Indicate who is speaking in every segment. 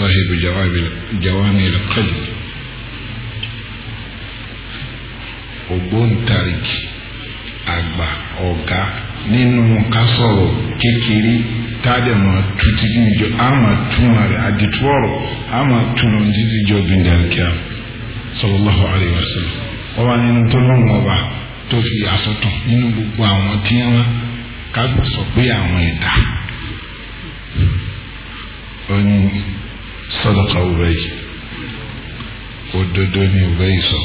Speaker 1: sahibu jawami al-qadim ògbóǹtarìgì àgbà ọ̀gá nínú ká sọ̀rọ̀ kékeré táàdẹ̀ máa tu títí ìjọ á máa túmọ̀ rẹ̀ àdìtú ọ̀rọ̀ á máa túmọ̀ títí ìjọ gbìndàkíá sallallahu alayhi wa sallam wọ́n wá nínú tó lọ́wọ́ ọba tó fi àsọtàn nínú gbogbo àwọn tí wọ́n kágbà sọ pé àwọn ẹ̀dá ó ní sadaqa Ubay òdodo ní Ubay sọ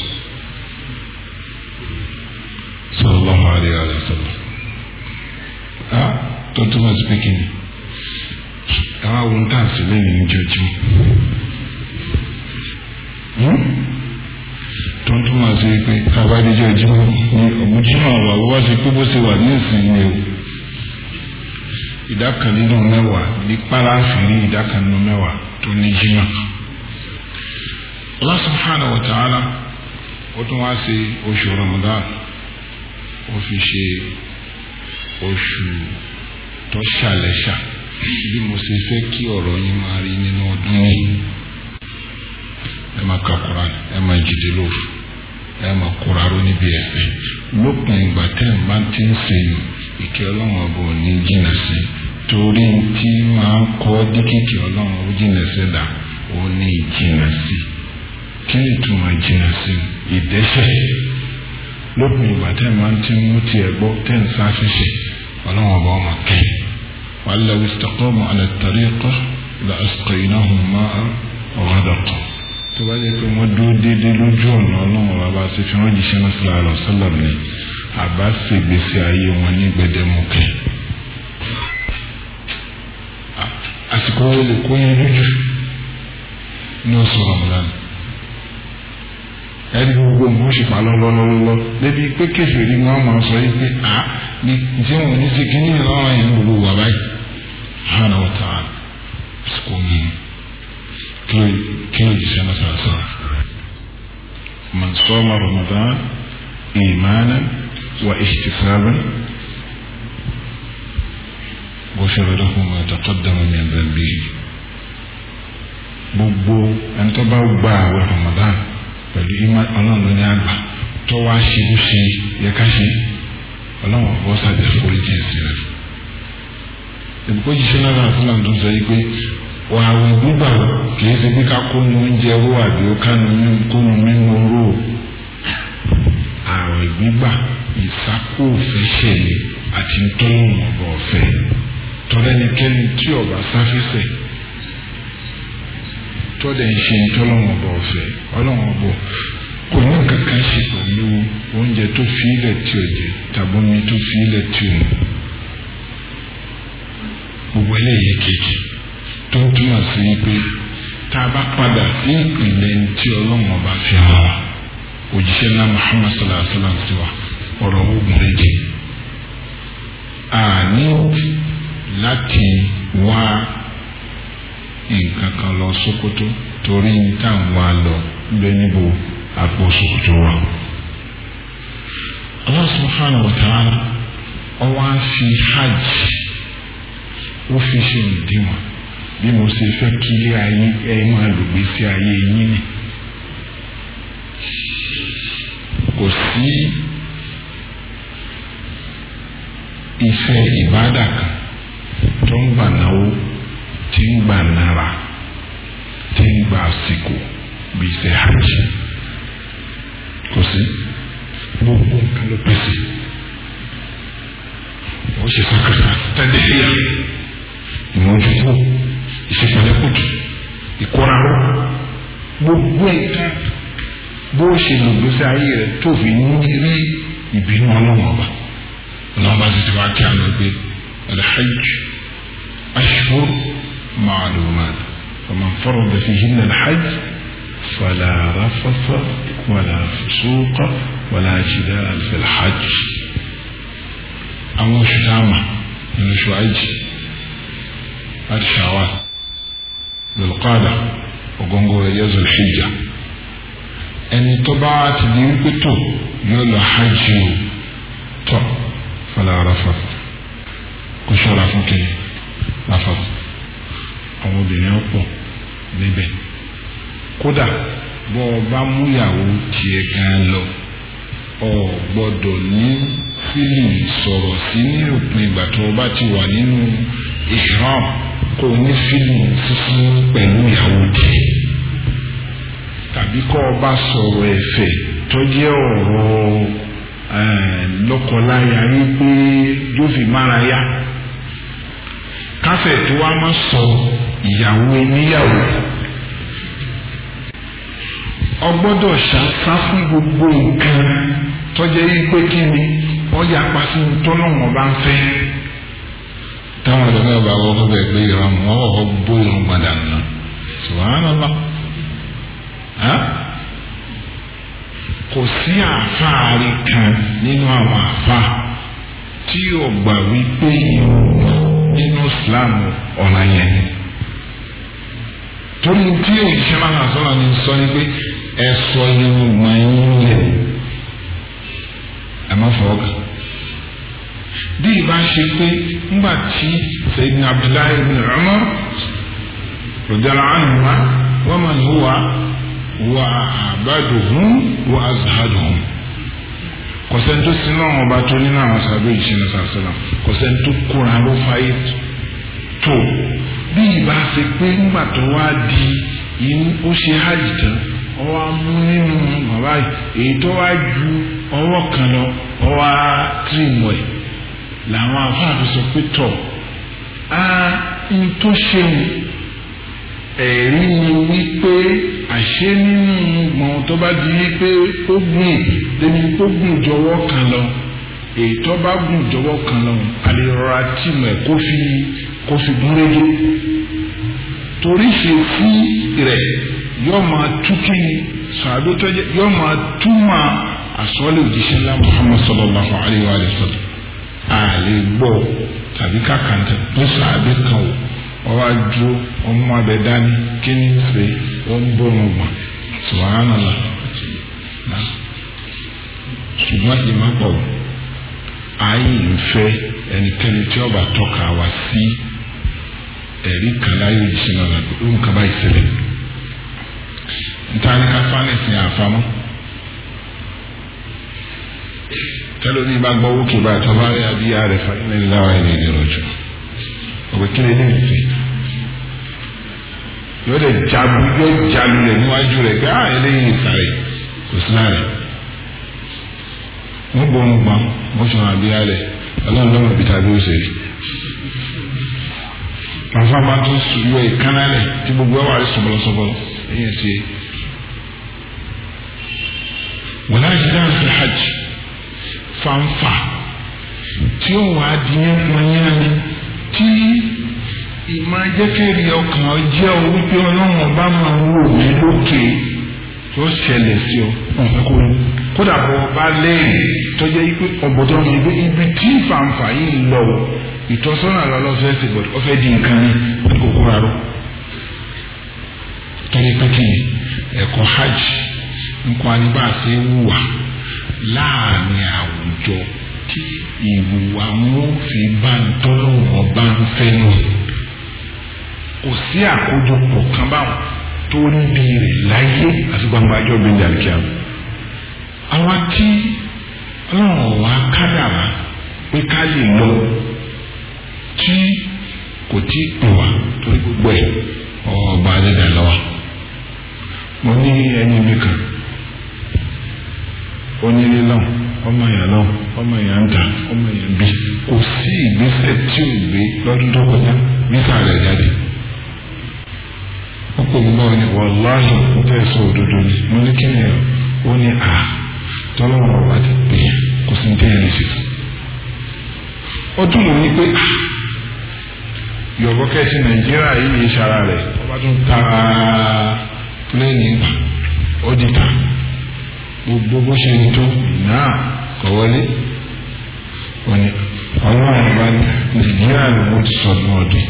Speaker 1: sallallahu alayhi wa sallam ah tó túmọ̀ sí pé kí ni àwọn àwọn tá a sì lẹ́yìn ojoojúmọ́ tó ń túmọ̀ sí pé kábàdíjọ́ ojúmọ́ ní ọ̀gbùjúmọ́ wà wọ́n wá sí pé bó ṣe wà ní ìsinmi o ìdá kan nínú mẹ́wàá ní pàlàfì ní ìdá kan nínú mẹ́wàá tó ní jímọ̀ Allah subhanahu wa ta'ala ó tún wá sí oṣù Ramadan ó fi ṣe oṣù tó ṣàlẹ́ṣà bí mo ṣe fẹ́ kí ọ̀rọ̀ yín máa rí nínú ọdún yìí ẹ máa ka Quran ẹ máa jìdí lóru ẹ máa kóraró níbi ẹ̀fẹ̀ lópin ìgbà tẹ́ ẹ̀ bá ti ń ṣe ìkẹ́ ọlọ́run ọba ò ní jìnnà sí torí tí máa ń kọ́ díkìkì ọlọ́run ó jìnnà sí dà ó ní ìjìnnà sí kí ni ìtumọ̀ jìnnà sí ìdẹ́sẹ̀ lópin ìgbà tẹ́ ẹ̀ máa ti ń mú tiẹ̀ gbọ́ tẹ́ ẹ̀ ń sáfíṣe ọlọ́run ọba ọmọ kẹ́yìn wàhálà wistaqamu ala tariqa la asqaynahum ma'a ghadaqa tó bá jẹ́ pé wọ́n dúró déédéé lójú ọ̀nà ọlọ́run bàbá ṣe fi wọ́n jíṣẹ́ náà sílá àlọ́ sálàm ni àbá ṣe gbèsè ayé wọn ní gbẹdẹmukẹ. àsìkò wo lè kó yín lójú ní oṣù ramadan ẹni gbogbo nǹkan ṣe pa lọ́lọ́lọ́lọ́ débi pé kẹfìrí wọn máa sọ yìí pé à ní tí wọn ní ṣe kí ní ìlànà yẹn gbogbo wà báyìí hàn án wọ́n tàn án àsìkò yìí. كيلو جسنا ساسا من صام رمضان إيمانا واحتسابا غفر له ما تقدم من ذنبه gbogbo ẹni tó bá gba àwẹ̀ Ramadan pẹ̀lú ìmọ̀ ọlọ́run ló ní àgbà tó wá ṣe bó ṣe yẹ ká ṣe ọlọ́run ọ̀bọ sàjẹ́ foríjì sí rẹ̀. ìbùkún jíṣẹ́ náà náà fúnra tó sọ yìí pé wà àwọn gbígbà kìí ṣe bí ká kó nu oúnjẹ ró àbí ó ká nu kónu mímu ró ààrẹ gbígbà ìsákò òfẹsẹ ni àti ntọ́lọ́wọ̀n ọba ọ̀fẹ́ tọ́lẹ́nikẹ́ni tí ọba sáfẹ́sẹ̀ tọ́lẹ̀ ń ṣe ntọ́lọ́wọ̀n ọba ọ̀fẹ́ ọlọ́wọ̀n ọba kò ní kankan ṣe pẹ̀lú oúnjẹ tó fi ilẹ̀ tí ò jẹ tàbí omi tó fi ilẹ̀ tí ò mu gbogbo eléyìí kejì tó ń túmọ̀ sí pé tá a bá padà sí ìpìlẹ̀ tí ọlọ́run ọba fi hàn wá òjíṣẹ́ náà Muhammad sallallahu alayhi wa sallam sí wa ọ̀rọ̀ ogun méje àní láti wá nǹkan kan lọ Sókótó torí tá à ń wá lọ bẹ níbo àpò Sókótó wa. Allah subhanahu wa ta'ala ọwọ́ á fi hajj ó fi ṣe ìdíwọ̀n bí mo ṣe fẹ́ kí ilé ayé ẹ máa lò gbèsè ayé yín ni kò sí ìfẹ́ ìbádà kan tó ń gbà náwó tí ń gbà nára tí ń gbà àsìkò bí iṣẹ́ hajj kò sí gbogbo nǹkan ló pèsè ó ṣe sàkàtà tẹ́lẹ̀ yá ìmọ̀júkú ìṣèpẹ̀lẹ́kùtù ìkóraró gbogbo nǹkan bó ṣe lò gbèsè ayé rẹ̀ tó fi ní rí ìbínú ọlọ́run ọba ọlọ́run ọba ti ti wá kí àwọn gbé alhajj ashhur ma'lumat faman farada fihinna alhajj fala rafasa wala fusuqa wala jidala fil hajj àwọn oṣù táwọn nínú oṣù àìjì láti ṣàwà lùlùkọ́dà ògóńgó rẹ̀ yẹ zulhijja ẹni tó bá ti di wípé tó yóò lọ hajj o tọ fọlá arafa kò ṣọ́ra fún kiri rafa àwọn obìnrin ọ̀pọ̀ níbẹ̀ kódà bọ́ ọ bá múyàwó tiẹ̀ gan lọ ọ gbọ́dọ̀ ní fílì sọ̀rọ̀ sí ní òpin ìgbà tó o bá ti wà nínú ihram kó o ní fílì sísí pẹ̀lú ìyàwó tiẹ̀ tàbí kọ́ ọ bá sọ̀rọ̀ ẹ̀fẹ̀ tó jẹ́ ọ̀rọ̀ lọ́kọláya wípé yóò fi mára yá káfẹ̀ tó wá má sọ ìyàwó níyàwó ọgbọ́dọ̀ ṣàṣà fún gbogbo nǹkan tọ́jẹ́ yìí pé kí ni wọ́n yà pa sí tọ́lọ́wọ́n bá ń fẹ́. táwọn ọ̀dọ́ náà bá wọ́n fún bẹ́ẹ̀ pé ìrọ̀rùn wọn kọ́kọ́ bó irun padà nù subhanallah kò sí àfáàrí kan nínú àwọn àfáà tí yóò gbà wípé nínú Islam ọ̀la yẹn torí tí òṣìṣẹ́ máa ń sọ̀rọ̀ ní sọ ni pé ẹ sọ irun mọ́ ẹ̀yìn lẹ̀ ẹ má fọwọ́ kàn. bí ìbá ṣe pé ńgbà tí Sayyidina Abdullahi ibn Umar radiyallahu anhuma wa man huwa wa abaduhum wa azhaduhum kọ̀sẹ́ntó sinú àwọn ọba tó nínú àwọn sábẹ́ ìṣẹ́nà sàṣẹ́lá kọ̀sẹ́ntó kóra ló fáyé tó bí ìbá ṣe pé ńgbà tó wá di inú ó ṣe hajj tán ọwọ́ amú nínú bàbá èyí tó wá ju ọwọ́ kan lọ ọwọ́ tìrìmù ẹ̀ làwọn afáàfin sọ pé tọ̀ á ń tó ṣeun ẹ̀rí ni wípé àṣé nínú gbọ̀n tó bá di wípé ó gùn débi tó gùn jọwọ́ kan lọ èyí tó bá gùn jọwọ́ kan lọ àlè rọra tìmù ẹ̀ kó fi kó fi gúnrégé torí ṣe sí rẹ̀ yóò máa tú kíni sàdó tó jẹ́ yóò máa túmọ̀ àsọ́lé òjíṣẹ́ ńlá Muhammad sallallahu alayhi wa sallam àlè gbọ́ tàbí kàkàntà tó sàdé kan o ọwọ́ adúró ọmọ abẹ dání kíni ṣe ó ń bọ̀rùn gbọ̀n subhanallah ṣùgbọ́n ìmọ̀ pọ̀ ayé ìfẹ́ ẹnikẹ́ni tí ọba tọ́ka wá sí ẹ̀rí kan láyé òjíṣẹ́ náà lọ́dún ó ń kaba ìṣẹ̀lẹ̀ ntaani ka fanisi àfamọ́ tẹ́lẹ̀ ní bá gbọ́ wókè báyìí tọ́ bá rí abíyá rẹ̀ fa ilẹ̀ ìlàwọ̀ ilẹ̀ ìdèrò jù òwe kílẹ̀ ní ìfẹ́ yóò lè jabu yóò jalu rẹ̀ níwájú rẹ̀ gbá eléyìí ìsàrẹ̀ kò sí láàrẹ̀ wọ́n bọ̀ ń gbọ́n wọ́n sọ abíyá rẹ̀ ọlọ́run lọ́mọ bíi tàbí ó ṣe rí àfa máa tún yọ ìkànnà rẹ̀ tí gbogbo ẹ̀ wà rí sọ̀bọ̀lọ̀sọ̀bọ̀lọ̀ ẹ̀yìn ti wọ́n á ṣe dáhùn sí hajj fanfa tí ó wàá di yẹn pọnyẹ́ni tí ìmọ̀ jẹ́kẹ̀rì ọkàn jẹ́ o wípé ọlọ́run ọba máa ń wò mí lókè tó ṣẹlẹ̀ sí ọ ọ̀fẹ́ kó ní kódà bọ́ ọba lẹ́yìn tó jẹ́ pé ọ̀bọ̀dọ̀ mi ibi ibi tí fanfa yìí lọ ìtọ́sọ́nà lọ́lọ́fẹ́ sí bọ̀dọ̀ ọ̀fẹ́ di nǹkan ní kókó rárá torí pé kí ni ẹ̀kọ́ hajj nǹkan aníbàṣe wùwà láàrin àwùjọ tí ìwùwà wọn fi bá ń tọ́lọ̀ wọn bá ń fẹ́ nù. kò sí àkójọpọ̀ kan báwọn tó ń bí rẹ̀ láyé àti gbangba ajọ́ bíi àríkíá. àwa tí ọlọ́run wa kádàrá pé ká lè lọ tí kò tí ì pè wá torí gbogbo ẹ̀ ọba adéda lọ́wọ́ mo ní ẹni mi kan onílé náà ọmọ èèyàn náà ọmọ èèyàn ń ta ọmọ èèyàn bí kò sí ìgbésẹ̀ tí ò gbé lọ́dún tó kọjá níta rẹ̀ jáde ó pè mí náà ní wàláhì ń tẹ́ sọ òdodo ni mo ní kí ni ó ní à tọ́lọ́wọ́n ọba ti pè é kò sí ní tẹ́yẹ̀ lè ṣe ó dùn mí ní pé yọ̀bọ̀ kẹ́sì nàìjíríà yìí yé sara rẹ̀ ọba tún ta pílẹ́ẹ̀nì gbà ó di ta gbogbo bó ṣe ń tó náà kọ̀ wọlé òní ọlọ́run ọba nàìjíríà ló mú ti sọdún ọdún.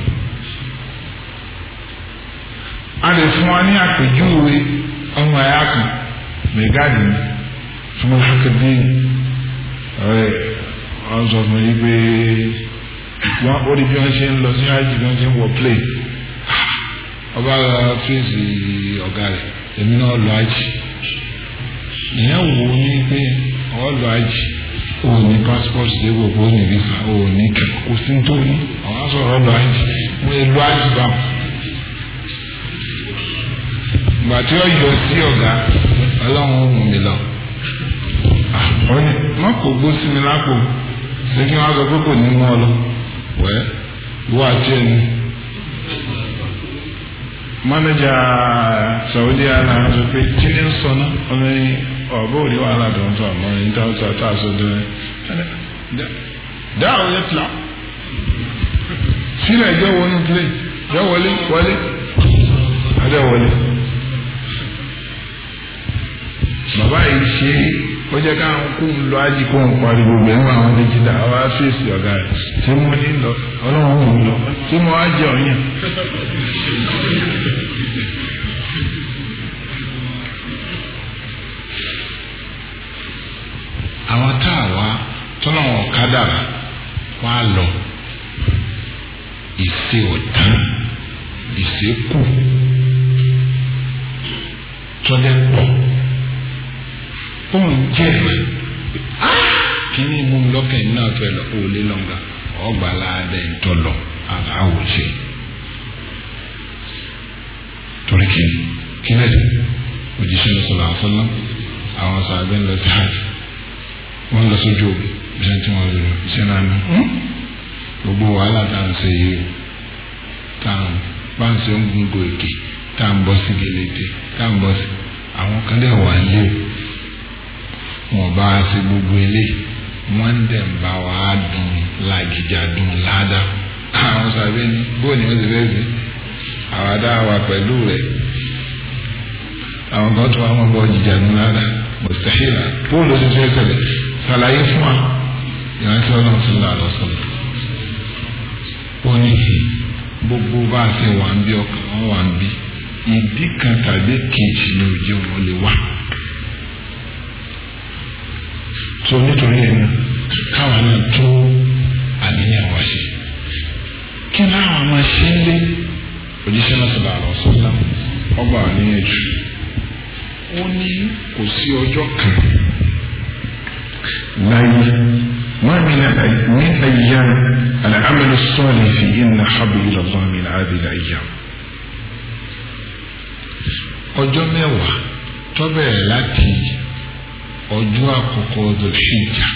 Speaker 1: a lè fún wa ní àpèjúwe ọmọ ẹ̀yà kan mẹ́gáàdì ni fún akadé ọ̀rẹ́ wọn sọ fún yí pé wọn ó di bí wọn ṣe ń lọ sí hajj bí wọn ṣe ń wọ plane ọba fèsì ọ̀gá rẹ̀ èmi náà lọ àjì ìyẹn wò ó ní pé ọ lọ àjì o ní passport dé gbogbo ní visa o ní kò sí tó ní àwọn sọ̀rọ̀ lọ àjì mo lè lọ àjì bá wọn. ìgbà tí ó yọ sí ọ̀gá ọlọ́run ó mú mi lọ. wọ́n ní wọ́n kò gbó sí mi lápò ṣé kí wọ́n sọ pé kò ní mú ọ lọ wẹ́ ìwọ àti ẹni manager Saudi airlines sọ pé kí ni ń sọ náà ọmọ yìí ọ̀bọ̀ òní wàhálà tó ń sọ àmọ́ ní táwọn sọ tá a sọ dúró dáa òye tìlá sílẹ̀ jẹ́ wọnú plé jẹ́ wọlé wọlé adé wọlé bàbá yìí ṣe ó jẹ́ káwọn kó ń lọ ájì kó ń parí gbogbo ẹ̀ ń wọ àwọn méjìlá àwọn afẹ́sì ọ̀gá rẹ̀ ṣé mo ní lọ ọlọ́run ò ń lọ ṣé mo wá jẹ ọ̀yàn. àwọn tá a wá tọ́nà wọn kádàrà wá lọ ìṣe ọ̀tán ìṣe kù tọ́lẹ̀ pọ̀ òun jẹ́ kíní mú lọ́kàn náà fẹ́ lọ òòlé lọ́ngà ọgbà láàdẹ ìtọ́lọ̀ àwòṣe torí kíni kíni ẹ̀dẹ̀ òjíṣẹ́ lọ sọ̀rọ̀ àfọlọ́ àwọn sàbẹ̀ ń lọ sí hajj wọ́n lọ sójú òbí iṣẹ́ tí wọ́n lò iṣẹ́ náà ní gbogbo wàhálà tá à ń ṣe yìí tá à ń bá ń ṣe ń gungo èké tá à ń bọ́ sí gẹlẹ́tẹ̀ tá à ń bọ́ sí àwọn kan dẹ̀ wà lé wọn bá a ṣe gbogbo ilé wọn dẹ̀ ń bá wa dùn làgìjà dùn ládàá àwọn sàbẹ̀ ní bó ni wọ́n ti fẹ́ sí àwọn adá wa pẹ̀lú rẹ̀ àwọn kan tó wà wọn bọ́ jìjà dùn ládàá mustahila bóòlù ti fẹ́ ṣẹlẹ̀ ṣàlàyé fún wa ìrántí ọlọ́run sallallahu alaihi wasallam ó ní gbogbo bá a ṣe wà ń bí ọkàn wọn wà ń bí ìdí kan tàbí kejì ní òjò wọn lè wá tó nítorí ẹni káwọn náà tó àníyàn wá sí kí láwọn máa ṣe ń lé òjíṣẹ́ náà sallallahu alaihi wasallam ọgbà àníyàn jù ó ní kò sí ọjọ́ kan láyé ما من من أيام العمل الصالح فيهن أحب إلى الله من هذه الأيام ọjọ́ mẹ́wàá tó bẹ̀rẹ̀ láti ọjọ́ àkọ́kọ́ Dhul-Hijjah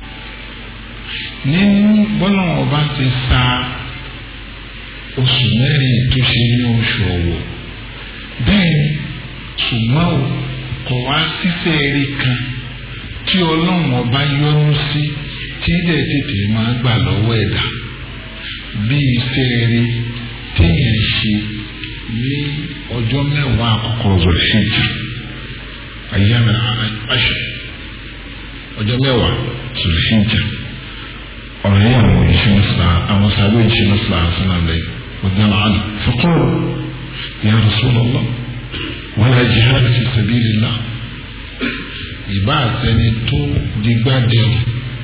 Speaker 1: nínú bọ́lá ọba ti sa oṣù mẹ́rin tó ṣe ní oṣù ọ̀wọ̀ bẹ́ẹ̀ ni ṣùgbọ́n o kò wá síṣẹ́ eré kan tí ọlọ́run ọba yọ́nú sí tí dẹ̀ tètè máa gbà lọ́wọ́ ẹ̀dá bí iṣẹ́ eré téèyàn ṣe ní ọjọ́ mẹ́wàá àkọ́kọ́ Dhul-Hijjah ayyam al-ashr ọjọ́ mẹ́wàá Dhul-Hijjah ọ̀rọ̀ yẹn àwọn òṣìṣẹ́ mọ́sálà àwọn sábẹ́ òṣìṣẹ́ mọ́sálà àṣìlá lẹ́yìn ọ̀dọ́ àná faqalu ya Rasulullah wala jihad fi sabilillah ìbá àtẹni tó digbádẹ́rù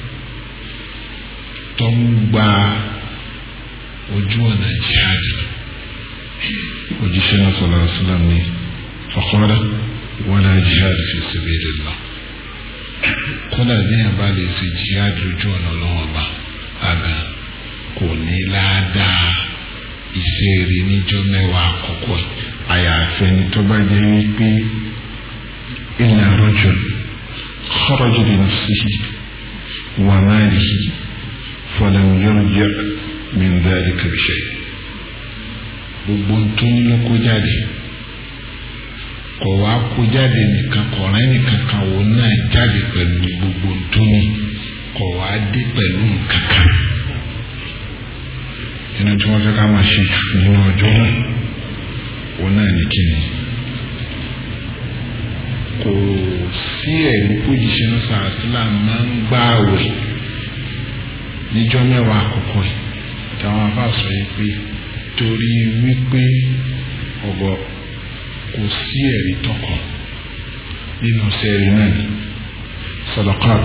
Speaker 1: tó ń gba ojú ọ̀nà jihad òjíṣẹ́ náà sallallahu alaihi wasallam ní faqala wala jihad fi sabilillah kódà ní àbá lè ṣe jihad lójú ọ̀nà ọlọ́wọ́ bá àgbà kò ní ládàá ìṣeré níjọ́ mẹ́wàá àkọ́kọ́ àyàfẹ́ ni tó bá jẹ́ wípé illa rajul kharaja bi nafsihi wa malihi falam yarji' min dhalika bi shay' gbogbo tó ń lọ kó jáde kọ̀ wá kó jáde nìkan kọ̀ọ̀rẹ́ nìkan kan wò náà jáde pẹ̀lú gbogbo tó ní kọ̀ wá dé pẹ̀lú nǹkan kan inú tí wọ́n fẹ́ ká máa ṣe jù nínú ọjọ́ náà òun náà ní kíni kò sí ẹ̀rí pójíṣẹ́ náà sàásìlà máa ń gbá àwẹ̀ níjọ́ mẹ́wàá àkọ́kọ́ yìí táwọn afáàsọ yìí pé torí wípé ọ̀bọ kò sí ẹ̀rí tọkọ nínú sẹ́ẹ̀rì náà ní sadaqat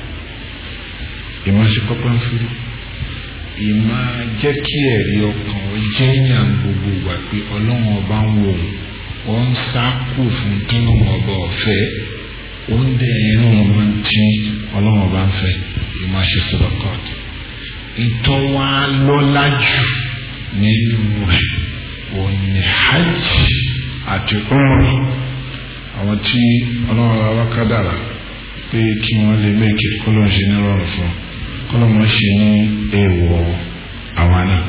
Speaker 1: ìmáṣe pọ́pọ́ ń fúru ìmá jẹ́ kí ẹ̀rí ọkàn ó jẹ́ yàn gbogbo ìgbà pé ọlọ́run ọba ń wò ó ń sákò fún tọ́lọ́run ọba ọ̀fẹ́ ó ń dẹ̀ ẹ̀rọ ọmọ tí ọlọ́run ọba ń fẹ́ ìmọ̀ ṣe sọ́dọ̀kọ́t ìtọ́ wa lọ́lá jù nínú rẹ̀ òní hajj àti umrah àwọn tí ọlọ́run ọba kádàrà pé kí wọ́n lè mẹ́kẹ̀ kọ́lọ́ ṣe ní rọrùn fún kọ́lọ́ mọ́ ṣe ní èèwọ̀ àwa náà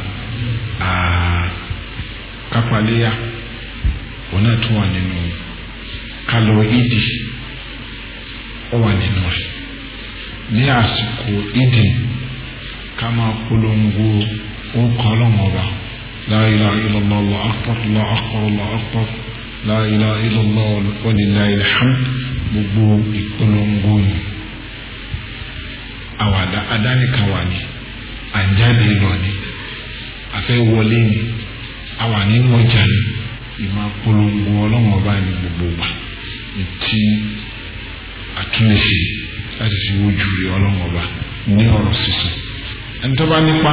Speaker 1: kápáléyà òun náà tún wà nínú kálọ̀ ìdì ó wà nínú rẹ̀ ní àsìkò ìdì ká máa polongo orúkọ ọlọ́run ọba la ilaha illallah Allahu akbar Allahu akbar Allahu akbar la ilaha illallah wa lillahil hamd gbogbo ìpolongo ni àwàdà adánìkan wà ní àjáde lọ ni afẹ́ wọlé ni àwà nínú ọjà ni ìmọ̀ polongo ọlọ́run ọba ní gbogbo wa tí àtúnṣe láti fi wojú rí ọlọ́run ọba ní ọ̀rọ̀ sísọ ẹni tó bá nípa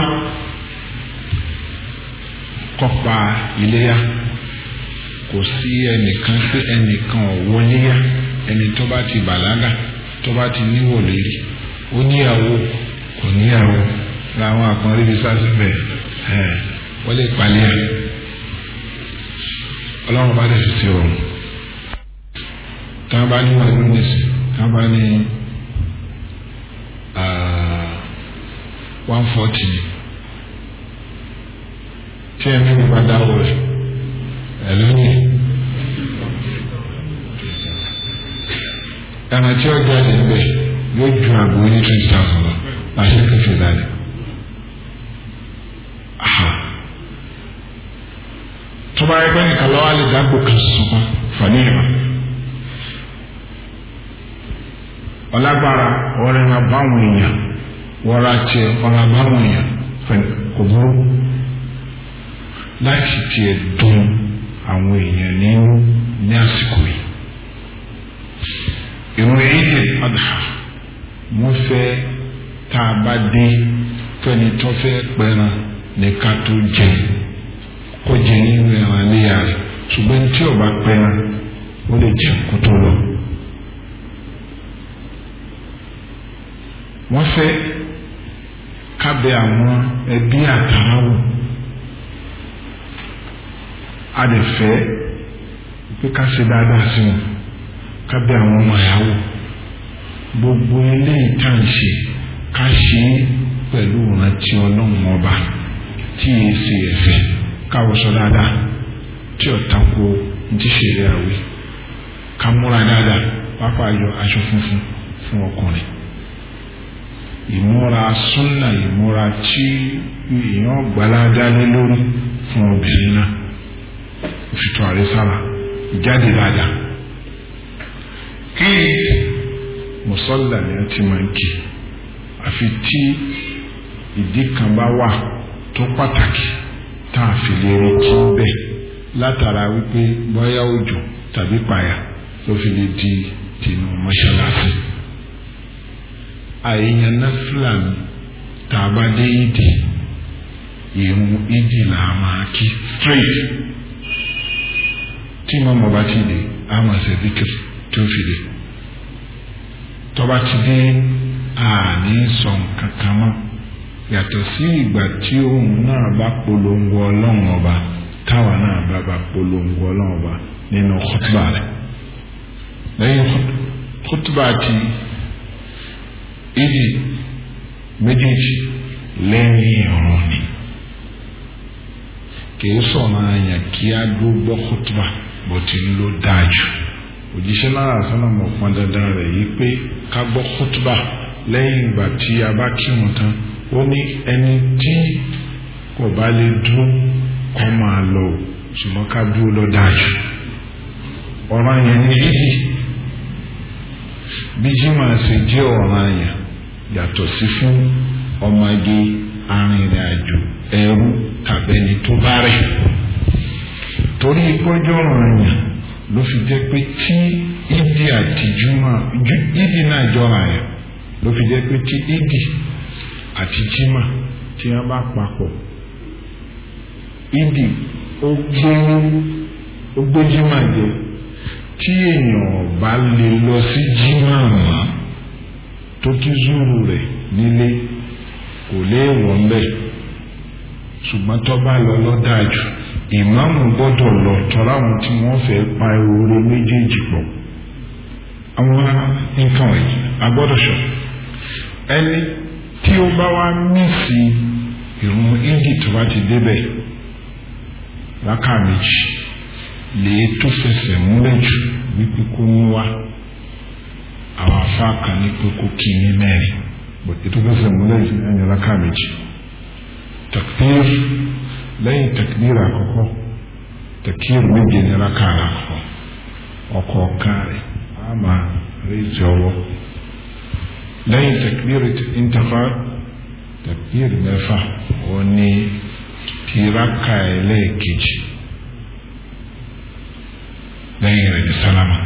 Speaker 1: kọ́pa iléyà kò sí ẹnìkan pé ẹnìkan ọ̀wọ́léyà ẹni tó bá ti bàlágà tó bá ti níwò lérí ó níyàwó kò níyàwó làwọn àkànrí bíi sásìbẹ̀ ẹ̀ wọ́n lè palẹ̀ ẹ̀ ọlọ́run bá dẹ̀ fi sí ọ̀run tá a bá ní wà lónìí sí tá a bá ní one forty tí ẹ̀mí mi bá dáwọ́ rẹ̀ ẹ̀ lónìí. ẹran tí ó jáde níbẹ̀ yóò ju àgbo ní twenty thousand lọ láti kéfì dáadé. tó bá yẹ pé nìkan lọ́wọ́ lè dágbò kan sọ̀kan fani ìmọ̀. ọlágbára ọ̀rẹ́ máa báwọn èèyàn wọ́ra tiẹ̀ ọ̀rẹ́ báwọn èèyàn kò burú láti tiẹ̀ dùn àwọn èèyàn nínú ní àsìkò yìí ìrun ìdè adha wọ́n fẹ́ tá a bá dé fẹ́ni tó fẹ́ pẹran ní ká tó jẹ kó jẹ nínú ẹran léyà rẹ̀ ṣùgbọ́n tí ò bá pẹran ó lè jẹ kó tó lọ. wọ́n fẹ́ kábẹ́ àwọn ẹbí àtàràwò a lè fẹ́ pé ká ṣe dáadáa sí wọn kábẹ́ àwọn ọmọ ìyàwó gbogbo ilé ìtànṣe ká ṣe é pẹ̀lú ìrántí ọlọ́run ọba tí yìí ṣe ẹ̀fẹ̀ káwọ́sọ dáadáa tí ó tako ti ṣeré àwẹ̀ ká múra dáadáa pápá yọ aṣọ funfun fún ọkùnrin ìmúra súnà ìmúra tí èèyàn gbàládá lé lórí fún obìnrin náà òfìtò àrísára ìjáde dáadáa kí mùsọ́là ni a ti máa ń kí àfi tí ìdí kan bá wà tó pàtàkì tá a fi lè rí kí bẹ́ẹ̀ látara wípé bóyá òjò tàbí pààyà ló fi lè di tìǹbù mọ́ṣáláṣí àìyàn náfìlà mi tá a bá dé ìdí ìrun ìdí là á máa kí straight tí mọ́mọ́ bá ti dé a máa ṣe díkìrì tí ó fi dé tọ́ba ti dé àní sọ nǹkan kan mọ́ yàtọ̀ sí ìgbà tí òun náà bá polongo ọlọ́run ọba táwa náà bá bá polongo ọlọ́run ọba nínú kútùbà rẹ̀ lẹ́yìn kútùbà ti ìdí méjèèjì lẹ́yìn ọ̀rọ̀ ni kìí sọ̀rọ̀ àyàn kí á dúró gbọ́ kútùbà bó ti ń lò dáa jù òjíṣẹ́ lára sọ́nà mọ̀ pọn dandan rẹ̀ yìí pé ká gbọ́ kútùbà lẹ́yìn ìgbà tí a bá kírun tán ó ní ẹni tí kò bá lè dúró kọ́ máa lọ o ṣùgbọ́n ká dúró lọ dáa jù ọ̀ràn yẹn ní yíyí bí jimá ṣe jẹ́ ọ̀ràn yẹn yàtọ̀ sí fún ọmọge arìnrìn-àjò ẹrú tàbẹ́ni tó bá rẹ̀ torí ìpọ́jọ́ ọ̀ràn yẹn ló fi jẹ́ pé tí ìdí àti júmọ̀ ìdí náà jọra yẹn ló fi jẹ́ pé tí ìdí àti jímọ̀ tí wọ́n bá papọ̀ ìdí ó gbé ó gbé jimá jẹ tí èèyàn bá lè lọ sí jimá mọ́ tó kí zuru rẹ̀ nílé kò léèwọ̀ ńbẹ̀ ṣùgbọ́n tó bá lọ lọ́dájú ìmáàmù gbọ́dọ̀ lọ tọ́ra àwọn tí wọ́n fẹ́ pa oore méjèèjì pọ̀ àwọn nǹkan wọ̀nyí a gbọ́dọ̀ sọ ẹni tí ó bá wá mísì ìrun ìdí tó bá ti débẹ̀ rákà méjì lè tó fẹsẹ̀ múlẹ̀ jù wípé kó ń wá àwọn afá kan ní pé kó kí ní mẹ́rin ètò fẹsẹ̀ múlẹ̀ jù ẹni rákà méjì takbir lẹ́yìn takbir àkọ́kọ́ takbir méje ní rákà àkọ́kọ́ ọ̀kọ̀ọ̀kan rẹ̀ á máa rí ìjọwọ́ lẹ́yìn takbir intafa takbir mẹ́fà ó ní tiraka ẹlẹ́ẹ̀kejì lẹ́yìn rẹ̀ ní sálámà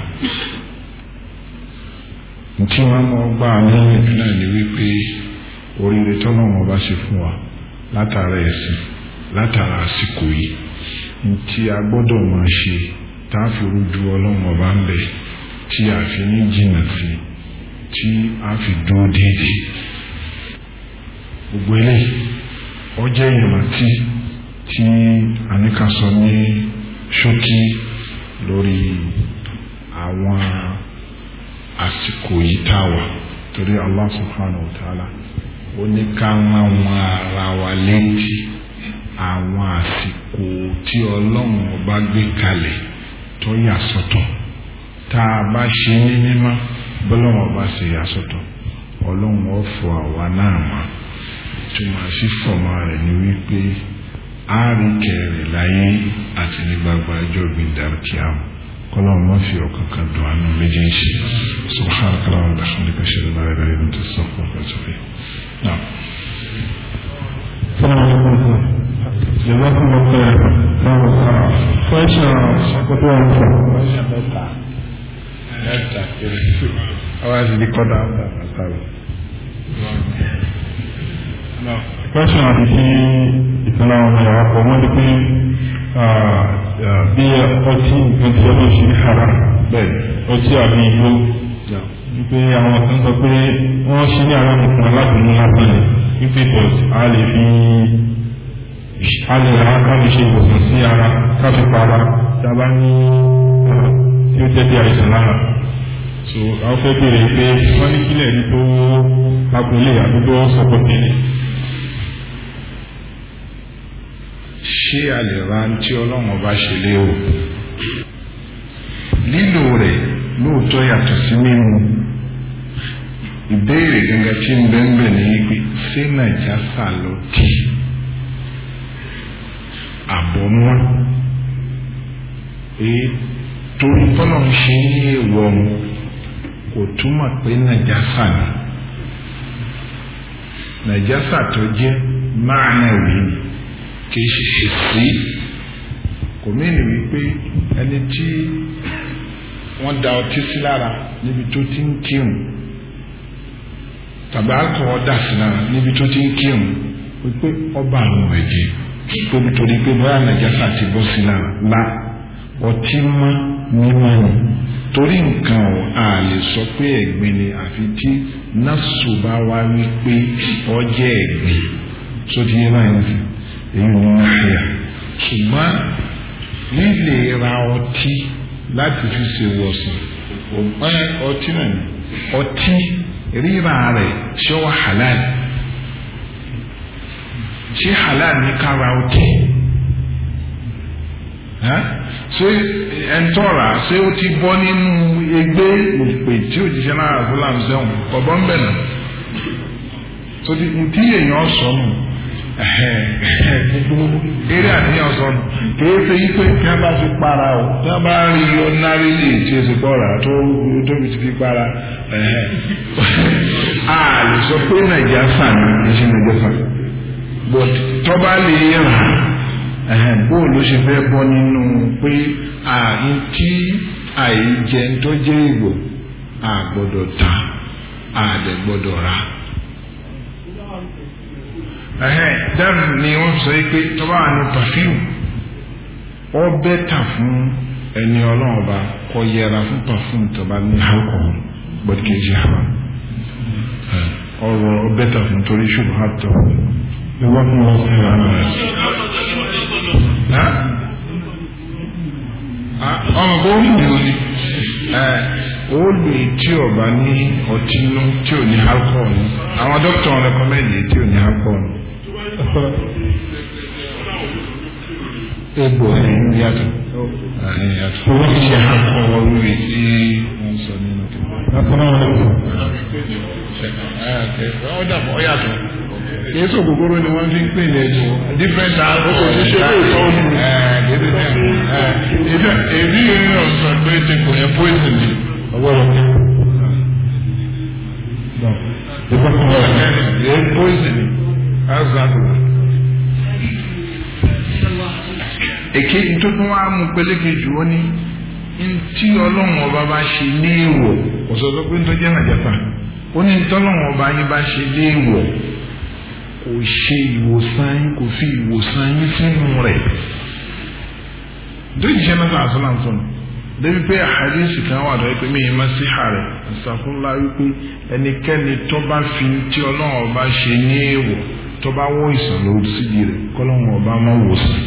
Speaker 1: ntí wọn mọ gbà lẹ́yìn náà ni wípé oríire tọ́nà wọn bá ṣe fún wa látara ẹ̀sìn látara àsìkò yìí ntí a gbọ́dọ̀ máa ṣe tá a fi rújú ọlọ́run ọba ń bẹ̀ tí a fi ní jìnnà sí tí a fi dúró déédéé gbogbo eléyìí ọjọ́ ìrántí tí àníkà sọ ní ṣókí lórí àwọn àsìkò yìí tá a wà torí Allah subhanahu wa ta'ala ó ní ká rán wọn ara wa létí àwọn àsìkò tí ọlọ́run ọba gbé kalẹ̀ tó yà sọ́tọ̀ tá a bá ṣe ní mímọ́ bọ́lọ́run ọba ṣe yà sọ́tọ̀ ọlọ́run ọ̀fọ̀ àwa náà mọ́ túmọ̀ sí fọ̀mọ́ rẹ̀ ní wípé a rí kẹrẹ̀ láyé àti ní gbagba ẹjọ́ gbìndàkíám kọ́lọ́run má fi ọ̀kan kan dùn àánú méjèèjì subhanaka wa bihamdika ashhadu an la ilaha illa anta astaghfiruka wa atubu ilayk naam.
Speaker 2: Jazakum Allah khair. Question àkọ́kọ́ wọn sọ.
Speaker 1: Mẹ́ta péré. Àwọn àti ní kọ́dà ọ̀dà àtàwọn.
Speaker 2: Question àti sí ìtàn àwọn ọmọ ìyàwó pọ̀ wọ́n ní pé bí ọtí nǹkan tí ọlọ́run ṣe ní hara
Speaker 1: Bẹ́ẹ̀ni.
Speaker 2: ọtí àbí igbó wípé àwọn kan sọ pé wọ́n ṣe ní àwọn nìkan alábìnrin lásán ni wípé but a lè fi a lè ra ká lè ṣe ìwòsàn sí ara ká fi para tí a bá ní tí ó jẹ́ bí àìsàn lára so àwọn fẹ́ bèèrè pé wọ́n ní kílẹ̀ ní tó agbolé àdúgbò sọ̀pọ̀ tẹ̀lé.
Speaker 1: ṣé a lè ra tí ọlọ́run ọba ṣe léwu lílò rẹ̀ lóòótọ́ yàtọ̀ sí mímu ìbéèrè gẹ́gẹ́ tí ń bẹ́ẹ̀ bẹ́ẹ̀ ní pé ṣé nàìjásà ló tì àbọ̀ mọ́ èyí torí tọ́lọ̀ ń ṣe ní èèwọ̀ mu kò túmọ̀ pé nàìjásà ni nàìjásà tó jẹ́ máa náà wí ni kì í ṣe sí kò mẹ́rin wípé ẹni tí wọ́n da ọtí sí lára níbi tó ti ń kírun tàbí alcohol dà sí lára níbi tó ti ń kírun wípé ọba àwọn ẹ̀jẹ̀ tóbi torí pé bóyá nàìjíríà ti bọ́ sí lára la ọtí mọ́ mímọ́ ni torí nǹkan ọ̀ a lè sọ pé ẹ̀gbin ni àfi tí násù bá wá wípé ọjẹ́ ẹ̀gbin sóti yé báyìí nìyí èyí ni náírà ṣùgbọ́n lílè ra ọtí láti fi ṣe wọ̀sán ọ̀gbọ́n ọtí náà ni ọtí ríra rẹ̀ ṣé wà halal ṣé halal ní ká ra ọtí ṣé ẹ̀ńtọ́ra ṣé ó ti bọ́ nínú ẹgbẹ́ òpè tí òjíṣẹ́ náà fúlàní sẹ́wọ̀n ọ̀bọ̀n bẹ̀ náà tó ti ntí èèyàn sọnù eré àníyàn sọnù kìí ṣe yí pé kí wọ́n bá fi para o tí wọ́n bá rí yọ nárí lè tí o sì kọ́ra tó tóbi ti fi para a lè sọ pé nàìjíríà sàn ní ṣe nàìjíríà sàn but tọ́ba lè rà bóò ló ṣe fẹ́ bọ́ nínú pé àyín tí àìjẹ tó jẹ́ ìgbò a gbọ́dọ̀ ta a dẹ̀ gbọ́dọ̀ ra dáàbò ni wọ́n sọ pé tọ́ba àánú pàfíù ọ bẹ́tà fún ẹni ọlọ́run ọba kọ yẹra fún pàfíù tọ́ba ní alcohol bọ́dí kejì haram ọ̀rọ̀ ọ bẹ́tà fún torí ṣùgbọ́n àtọ̀
Speaker 2: ìwọ́n fún wọn sí ara
Speaker 1: ọmọ bó ń mú ni ó lè tí ọba ní ọtí inú tí ò ní alcohol ní àwọn dókítà wọn rẹkọmẹ́ndì tí ò ní alcohol ní. egbò ẹ̀yìn yàtọ̀ ẹ̀yìn yàtọ̀ ó ti ṣe alcohol lórí tí wọ́n sọ nínú tó. ọ dàbọ̀ ọ yàtọ̀ kìí sọ kòkòrò ni wọ́n fi ń pè ní ẹ̀jọ̀ different alcohol ní ṣe lè tọ́ ọ́nù. èdè yìí ni ọ̀sán pé ti kò yẹ poison ni.
Speaker 2: ọgbọ́dọ̀ ìbọn fún wọn.
Speaker 1: yẹ poison ni. azadula. èkejì tó tún wá mú pélékè jù ó ní ntí ọlọ́run ọba bá ṣe ní èèwọ̀ kò sọ pé ń tọ́jú ẹ̀nàjàpá ó ní ntí ọlọ́run ọba yín bá ṣe ní èèwọ̀ kò ṣe ìwòsàn yín kò fi ìwòsàn yín sínú rẹ̀ dójì ṣe náà àṣọlá fún un débi pé àhàdísì kan wà lọ́wọ́ pé mi yìí máa sí ààrẹ àṣàfúnlá wípé ẹnikẹ́ni tó bá fi tí ọlọ́run ọba ṣe ní èèwọ̀ tó bá wọ́ ìsàn lórí síbi rẹ̀ kọ́lọ́run ọba máa wòsàn.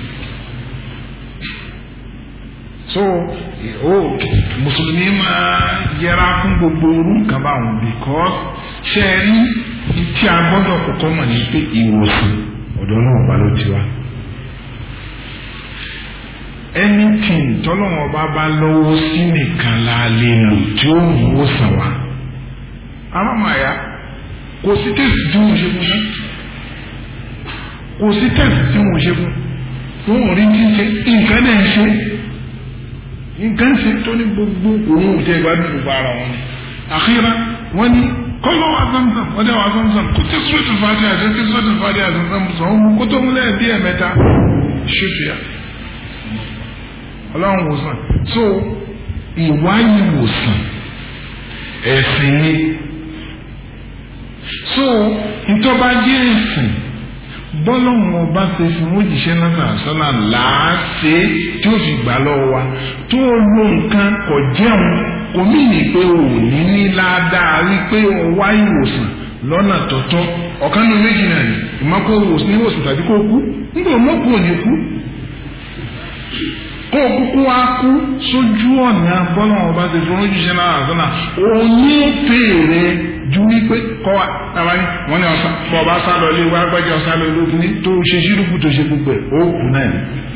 Speaker 1: so o mùsùlùmí máa yẹra fún gbogbo orú nǹkan báwọn because ṣe é rí tí a gbọ́dọ̀ kọ́kọ́ mọ̀ ní pé ìwòsàn ọ̀dọ̀ náà bá ló ti wá. anything tọ́lọ́wọ́n bá bá lọ́wọ́ sí nìkan la lè lò tí ó mú wòsàn wá. alámàyà kò sí tẹ̀sí tí wọ́n ṣe fún mi kò sí tẹ̀sí tí wọ́n ṣe fún wọn ò rí tí ń ṣe nǹkan náà ń ṣe nǹkan ṣe tó ní gbogbo òun ò tẹ́ ìgbádùn gbogbo ara wọn ni. àkírá wọn ní kọ́lọ́ wa zamzam wọ́n dẹ́ wa zamzam kò tí sọ́ọ̀tù fàdí àti tí sọ́ọ̀tù fàdí àti zamzam sọ ọ́n mú kó tó múlẹ̀ bí ẹ̀mẹ́ta ṣètò yá. ọlọ́run wòsàn so ìwáyé wòsàn ẹ̀sìn ni so ìtọ́ba jẹ́ ẹ̀sìn bọ́lọ́hún ọba ṣe fi wọ́n jíṣẹ́ náà sọ́nà láàṣẹ tí ó fi gbà lọ́wọ́ wa tó lo nǹkan kò jẹun kò mí ní pé o ò ní ní ládàá rí pé o wá ìwòsàn lọ́nà tọ́tọ́ ọ̀kan ní méjì náà ni ìmọ̀kó ìwòsàn ìwòsàn tàbí kó kú nígbà mọ́kù ò ní kú kó kúkú wá kú sójú ọ̀nà bọ́lọ́hún ọba ṣe fi wọ́n jíṣẹ́ náà sọ́nà òun ní fèrè ju wípé kọ́ wa àbáyé wọ́n ní ọ̀sán bọ́ ọba sá lọ ilé wa gbẹ́jọ́ ọ̀sán lọ ilé òkúni tó ṣe ṣírùkù tó ṣe gbogbo ẹ̀ ó kú náà ni.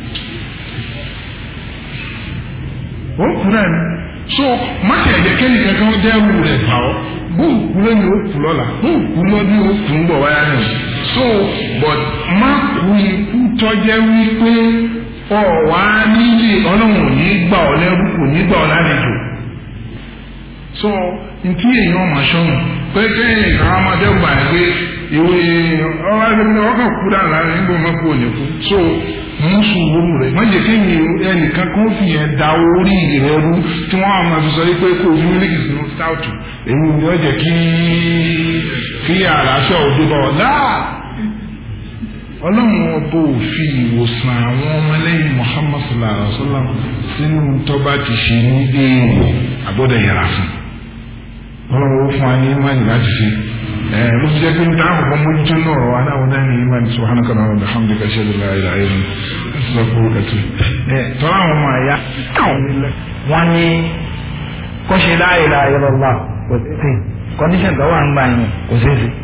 Speaker 1: ó kú náà ni so má ṣe ẹ̀jẹ̀ kẹ́ni kankan dẹ́rù rẹ̀ fà ọ́ bó kú lónìí ó kú lọ́la bó kú lọ́dún ó kú ń bọ̀ wáyà náà so but má kú ikú tọ́jẹ́ wípé ọ̀wá nílé ọlọ́run ò ní gbà ọ́ lẹ́rú kò ní gbà ọ́ lálejò so ntí èèyàn máa ṣọ́nù pé kẹ́yìn ìkàrà máa dẹ́gbà ẹ̀ pé ìwé ọ̀rọ̀ ẹgbẹ́ ọkàn kú dáa láàrin nígbà máa kú òní kú so mú sùúrù rẹ̀ má jẹ́ kéyìn ẹnìkan kan fi yẹn da orí rẹ̀ rú tí wọ́n á máa fi sọ pé kó o fi mílíkì sínú stout èyí ni ó jẹ́ kí kí àlàáfíà òde bá ọ dáa ọlọ́run ọba ò fi ìwòsàn àwọn ọmọlẹ́yìn Muhammad sallallahu alaihi wa sallam sínú tọ́ba ti ṣe ní èèwọ̀ àbọ̀dọ̀ yẹra fún ọlọ́run ó fún wa ní imáàni láti ṣe ẹ ló fi jẹ́ pé níta àkọ́kọ́ mójútó náà ọ̀rọ̀ wa náà wọ́n dá ní imáàni subhanaka wa bihamdika ashhadu an la ilaha illa anta astaghfiruka wa atubu ẹ tọ́lá àwọn ọmọ àyà.
Speaker 3: wọ́n ní kó ṣe la ilaha illallah kò sí condition tó wà ń gbà yẹn kò sí sí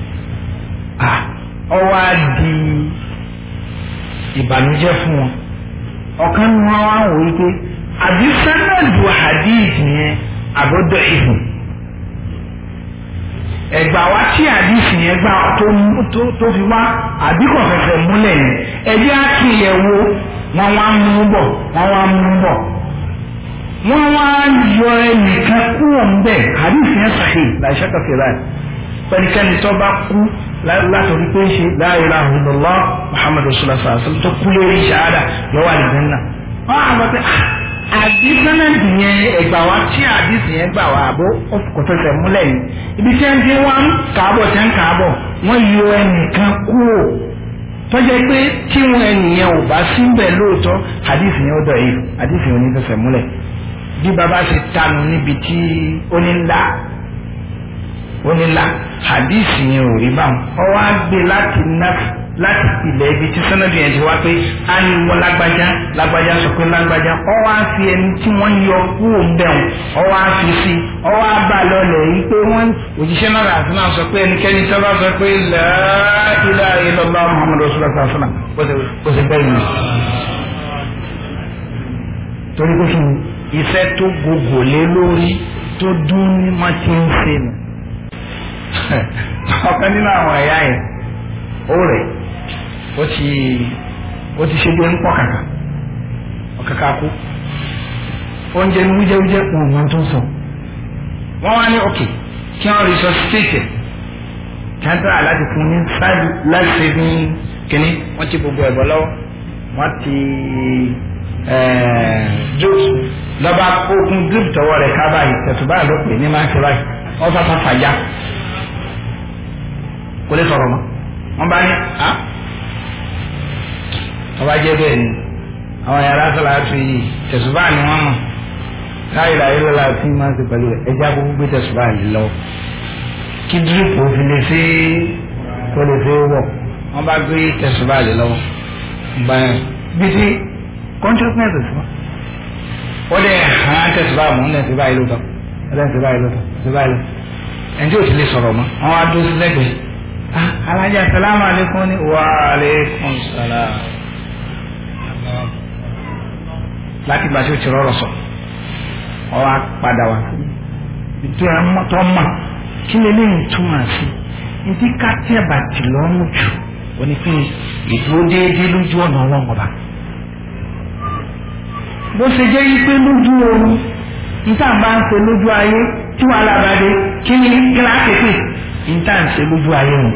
Speaker 3: ọwọ́ á di ìbànújẹ́ fún wọn ọ̀kan ní wọn wá wò wípé àbí sanadu hadith yẹn àbọ̀dọ̀ ìfún ẹgbà wá tí hadith yẹn gbà tó fi wá àbí kò fẹsẹ̀ múlẹ̀ yẹn ẹjẹ́ àkìlẹ̀ wo wọn wá mú bọ̀ wọn wá mú bọ̀ wọn wá yọ ẹnìkan kúrò ń bẹ̀ hadith yẹn sahih láìsẹ́ kọfẹ́ báyìí pẹ̀lúkẹ́ni tó bá kú látọ̀rí pé ń ṣe la ilaha illallah muhammadu rasulullah sallallahu alaihi wasallam tó kú lórí ṣáádà lọ́wọ́ àdìgbẹ́n náà wọ́n á lọ pé àdìsánàdì yẹn ẹgbà wa tí àdìsí yẹn gbà wá àbó kò fẹsẹ̀ múlẹ̀ yìí ibi tí wọ́n ti wá ń kàábọ̀ tí wọ́n ń kàábọ̀ wọ́n yọ ẹnìkan kúrò tọ́jẹ́ pé tí wọn ẹnìyẹn ò bá síbẹ̀ lóòótọ́ àdìsí yẹn ó dọ̀ yìí àdìsí yẹn ò ní fẹsẹ̀ múlẹ̀ bí baba ṣe tanu níbi tí ó ní ńlá ó ní ńlá àdìsí yẹn ò rí báwọn ọwọ́ á gbé láti náà láti ilẹ̀ ibi tí sẹ́nẹ́dì yẹn ti wá pé a ní wọ́n lágbájá lágbájá sọ pé lágbájá ọ wá fi ẹni tí wọ́n yọ kúrò ń bẹ̀rùn ọ wá fi sí ọ wá bá lọlẹ̀ yìí pé wọ́n òjíṣẹ́ náà rà sí náà sọ pé ẹnikẹ́ni tó bá sọ pé la ilaha illallah muhammadu rasulullah sallallahu alaihi wasallam kó sì bẹ́ẹ̀ yìí. torí pé fún iṣẹ́ tó gbogbo lé lórí tó dún ní mọ́tí ń ṣe nù. ọ̀kan nínú àwọn ẹ̀yà yẹn ó rẹ̀ ó ti ó ti ṣe bí ń pọ̀ kàkà ọ̀kàkà kú oúnjẹ ní wújẹ́wújẹ́ wọn wọn tó ń sọ wọ́n wá ní òkè kí wọ́n resuscitate kí wọ́n tẹ́lá láti fún ní ṣáàjú láti ṣe ní kínní wọ́n ti gbogbo ẹ̀bọ̀ lọ́wọ́ wọ́n ti jokes lọ́ba okun drip tọwọ́ rẹ̀ ká báyìí tẹ̀sùbá ló pè ní máa ń ṣe báyìí wọ́n fàfà fàjà kò lè sọ̀rọ̀ mọ́ wọ́n bá ní a ọba jẹ́ bẹ́ẹ̀ ni àwọn yàrá sọ̀rọ̀ àti yìí tẹ̀sùbá ni wọ́n mọ̀ láyé láyé lọ́la tí máa ń ṣe pẹ̀lú rẹ̀ ẹja gbogbo gbé tẹ̀sùbá yìí lọ kí dírípù fi lè ṣe kó lè ṣe wọ̀ wọ́n bá gbé tẹ̀sùbá yìí lọ́wọ́ báyìí bí ti consciousness sí wọn ó lè hàn tẹ̀sùbá mọ̀ ní ẹ̀sùbá yìí lóòótọ́ ẹ̀sùbá yìí lóòótọ́ ẹ̀sùbá yìí lóòótọ́ ẹni tí ò ti lè sọ̀rọ̀ mọ́ wọ́n á dúró sí lẹ́gbẹ̀ẹ́ alájà salamu aleykum ni wa aleykum salam láti gbà tí o ti rọrọ sọ ọ wá padà wá ètò ẹ mọtò mà kí lè lè túmọ̀ sí ntí ká tẹ́ bàtì lọ́rùn jù onífin ìdúró déédéé lójú ọ̀nà ọlọ́run ọba bó ṣe jẹ́ yí pé lójú oorun níta bá ń ṣe lójú ayé tí wàhálà bá dé kí ni kíláàsì pè níta ń ṣe lójú ayé wọn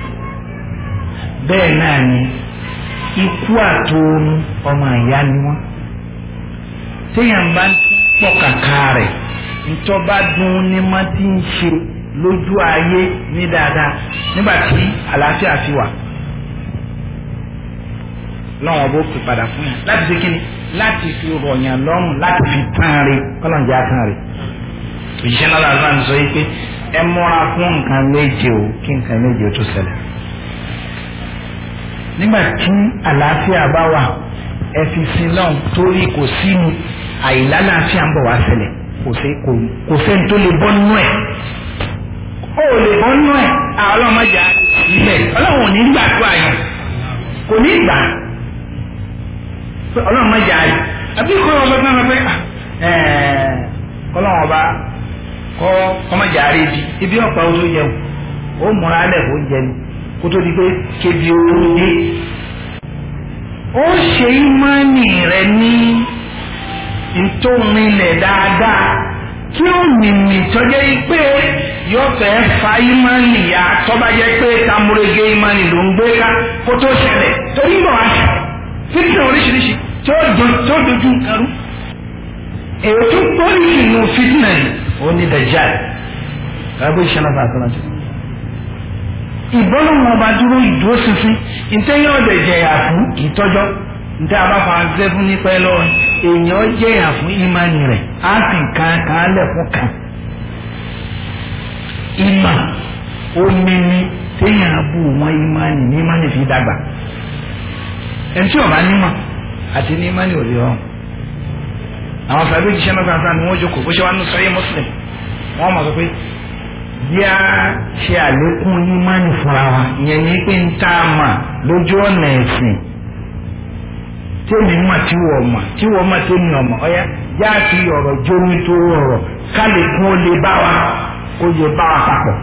Speaker 3: bẹ́ẹ̀ náà ni ikú àtòrun ọmọ ìyá ni wọ́n téèyàn bá ń pọ̀ kàkà rẹ̀ ntọ́ba dùn ní má ti ń ṣe lójú ayé ní dáadáa nígbà tí àlàáfíà fi wà lọ́wọ́n bó pè padà fún yàn láti ṣe kíni láti fi rọ̀yàn lọ́rùn láti fi tán re kọ́lọ́njẹ́ àtàn rè òṣìṣẹ́ náà làwọn àti sọ yìí pé ẹ múra fún nǹkan méje o kí nǹkan méje o tó ṣẹlẹ̀ nígbà tí àlàáfíà bá wà ẹ fi sin náà torí kò sínú àìlálàáfíà ń bọ̀ wá ṣẹlẹ̀ kò sẹ́ni tó lè bọ́ nínú ẹ̀ ó lè bọ́ nínú ẹ̀ àwọn ọlọ́mọdé ilẹ̀ ọlọ́run ò ní gbà tó àyàn kò ní gbà ọlọ́run má jà yìí àbí kọ́ ọ lọ́gbọ́n náà pé ọlọ́run ọba kọ́ ọmọjà rẹ bi ibi ọ̀pá o tó jẹun ó múra alẹ̀ kó jẹun kó tó di pé kébi ooru dé ó ṣe ìmánì rẹ ní ntòmílẹ̀ dáadáa kí ó mìmì tọ́jẹ́ pé yóò fẹ́ fa ìmánì ya tọ́ba jẹ́ pé tamurege ìmánì ló ń gbé ká kó tó ṣẹlẹ̀ torí bọ̀ wá fífi oríṣiríṣi tí ó dojú nǹkan rú èyí tó pọ́lì nínú fitna yìí ó ní dajjal kábọ̀ ìṣẹ́nà bá àtọ́nà jù ìbọ́lọ̀ wọn bá dúró ìdúró sísìn ìtẹ́yìn ọ̀dẹ̀ jẹ̀yà fún ìtọ́jọ́ ntẹ́ abáfa ṣẹ́ fún nípa ẹ lọ́wọ́ èèyàn jẹ̀yà fún ìmánì rẹ̀ á sì kan kan lẹ̀ fún kan ìmà omi ni téèyàn bù wọn ìmánì ní ìmánì fi dàgbà ẹni tí ọba nímọ̀ àti ní ìmánì ò lè rọrùn àwọn sàbẹ̀ jíṣẹ́ náà sáà ni wọ́n jókòó bó ṣe wá ní sọ́yẹ́ mùsùlùmí wọ́n mọ̀ sọ pé bí a ṣe àlékún ìmánì fúnra wa ìyẹn ní pé ń tá a mà lójú ọ̀nà ẹ̀sìn tí èmi mà tí wọ́n mà tí wọ́n mà tí èmi ọ̀mà ọ̀yá yá ti ọ̀rọ̀ jómi tó rọrọ̀ ká lè kún ó lè bá wa ó lè bá wa papọ̀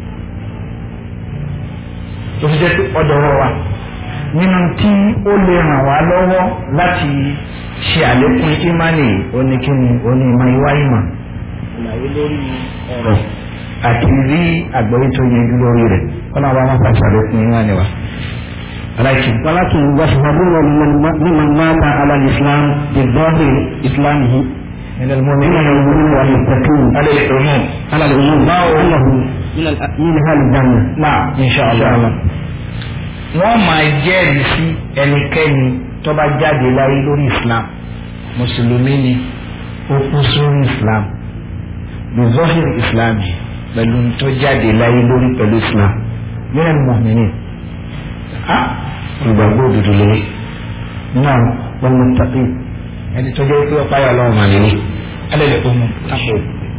Speaker 3: tó fi jẹ́ pé ọ̀dọ̀ wọ̀ wa nínú tí ó lè ràn wá lọ́wọ́ láti ṣe àlékún ìmánì oníkíni onímọ̀ ìwá ìmọ̀ ìlàyé lórí ọ̀rọ̀ àti rí àgbẹ̀wé tó yẹjú lórí rẹ̀ kọ́nà wa máa pàṣẹ àlékún ìmánì wa. ولكن
Speaker 4: ولكن يشهدون لمن لمن مات على الإسلام بظاهر إسلامه
Speaker 3: من
Speaker 4: من
Speaker 3: المؤمنين
Speaker 4: المؤمنين والمتقين
Speaker 3: على العموم
Speaker 4: على العموم أنه من ال- من أهل الجنة
Speaker 3: náà inṣàlá wọ́n máa jẹ́rìí sí ẹnikẹ́ni tó bá jáde láyé lórí islam mùsùlùmí ni ó kú sórí islam bizọ́hìr islam yìí pẹ̀lú tó jáde láyé lórí pẹ̀lú islam mìíràn mọ̀mìnì olùgbàgbọ́ òdodo lórí náà wọ́n mú tàbí ẹni tó jẹ́ pé ọ̀pá yà lọ́wọ́ màlẹ́lẹ́ alẹ́ lè kó mu tápò.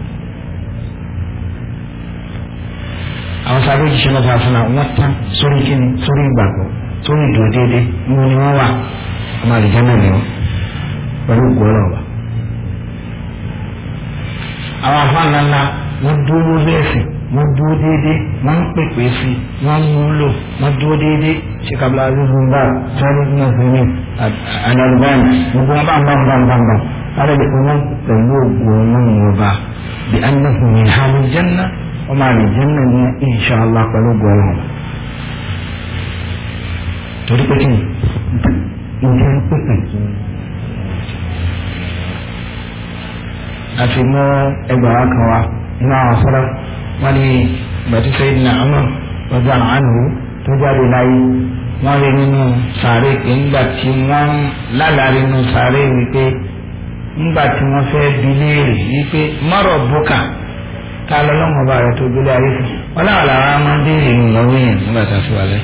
Speaker 3: àwọn sábẹ́ òjíṣẹ́ náà fàáfin náà wọ́n tán sórí kíni sórí ìgbàgbọ́ sórí ìdúró déédéé mo ni wọ́n wà ọmọ àlìjá náà ni wọ́n pẹ̀lú ìgbọ́rọ̀ wa. àwọn afáàná ńlá wọ́n dúró lẹ́sìn wọ́n dúró déédéé wọ́n ń pèpè sí wọ́n ń múlò wọ́n dúró déédéé ṣé kábílà azizun bá sáré ní ọ̀sẹ̀mí àdàlùbáyìn gbogbo wọn bá ń bá ń bá ń bá ń bá ara lè fún wọn pẹ̀lú ògùn ọlọ́run ọba bí annahu min halil janna ọmọ àlìjẹ́nà ní inṣàlá pẹ̀lú gbọ́ràn torí pé kí ni ìjẹ́ ń pèpè àti mú ẹgbàá kan wá nínú àwọn sọ́dọ̀ wọ́n ní bàtí sẹ́yìn náà ọmọ ọjọ́ àánú tó jáde láyé wọ́n rí nínú sàárè pé ńgbà tí wọ́n lálàrí nínú sàárè wípé ńgbà tí wọ́n fẹ́ bi léèrè wípé mọ́rọ̀ bùkà ta lọ lọ́mọ bá rẹ tó gbélé ayé fún wọn láwọn làwọn máa ń béèrè nù lọ́wọ́ yẹn nígbà tá a fi wà lẹ́.